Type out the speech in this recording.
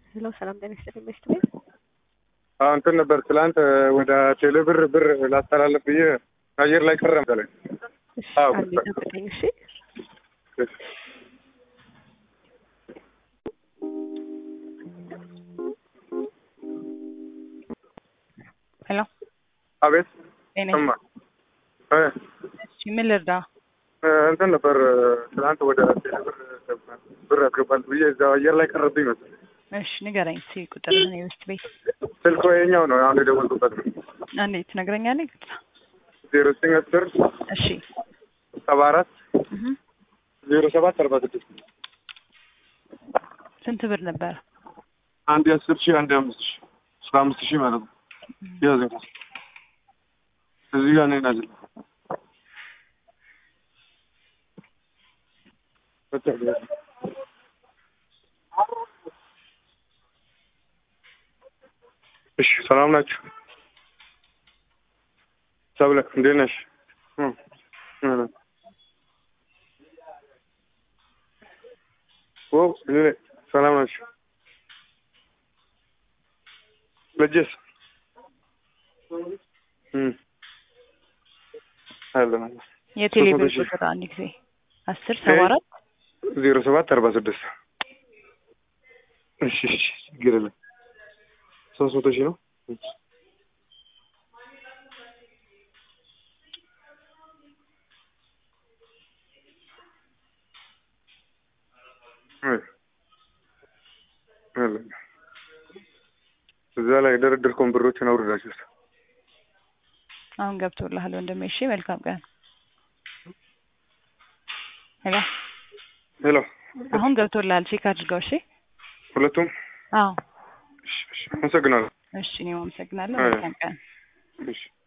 ሄሎ ሰላም ጤና ይስጥልኝ መስት ቤት አዎ እንትን ነበር ትላንት ወደ ቴሌ ብር ብር ላስተላለፍ ብዬ አየር ላይ ቀረ መሰለኝ። እሺ አዎ። አንዴ ጠብቀኝ እሺ ሄሎ አቤት ጤና እማ እ እሺ ምን ልርዳ? እ እንትን ነበር ትላንት ወደ ቴሌ ብር ብር ያስገባል ብዬ እዛው አየር ላይ ቀረብኝ መሰለኝ። እሺ ንገረኝ እስኪ ቁጥርህን የውስጥ ቤት ስልኩ የኛው ነው አሁን የደወልኩበት ነው። አንዴ ትነግረኛለህ? ዜሮ ዘጠኝ አስር እሺ ሰባ አራት እህ ዜሮ ሰባት አርባ ስድስት ስንት ብር ነበር? አንድ የአስር ሺህ አንድ የአምስት ሺህ አስራ አምስት ሺህ ማለት ነው። ያዘ እዚህ ጋር ነኝ ናዝል እሺ ሰላም ናችሁ? ሰብለ እንዴት ነሽ? እ እ ኦ እኔ ሰላም ናችሁ? ልጅስ እም አለ የቴሌ ብር ሶስት መቶ ሺህ። ቁጥር አንድ ጊዜ አስር ሰባ አራት ዜሮ ሰባት አርባ ስድስት እሺ እሺ ችግር የለም ሶስት መቶ ሺህ ነው እሺ። እ አለ እዛ ላይ የደረደርከውን ብሮችን አውርዳችሁ አሁን ገብቶልሃል ወንድሜ። እሺ መልካም ቀን። ሄሎ ሄሎ አሁን ገብቶልሃል። ቼክ አድርገው። እሺ ሁለቱም አዎ እሺ እሺ አመሰግናለሁ እሺ እኔም አመሰግናለሁ። አይ። መልካም ቀን። እሺ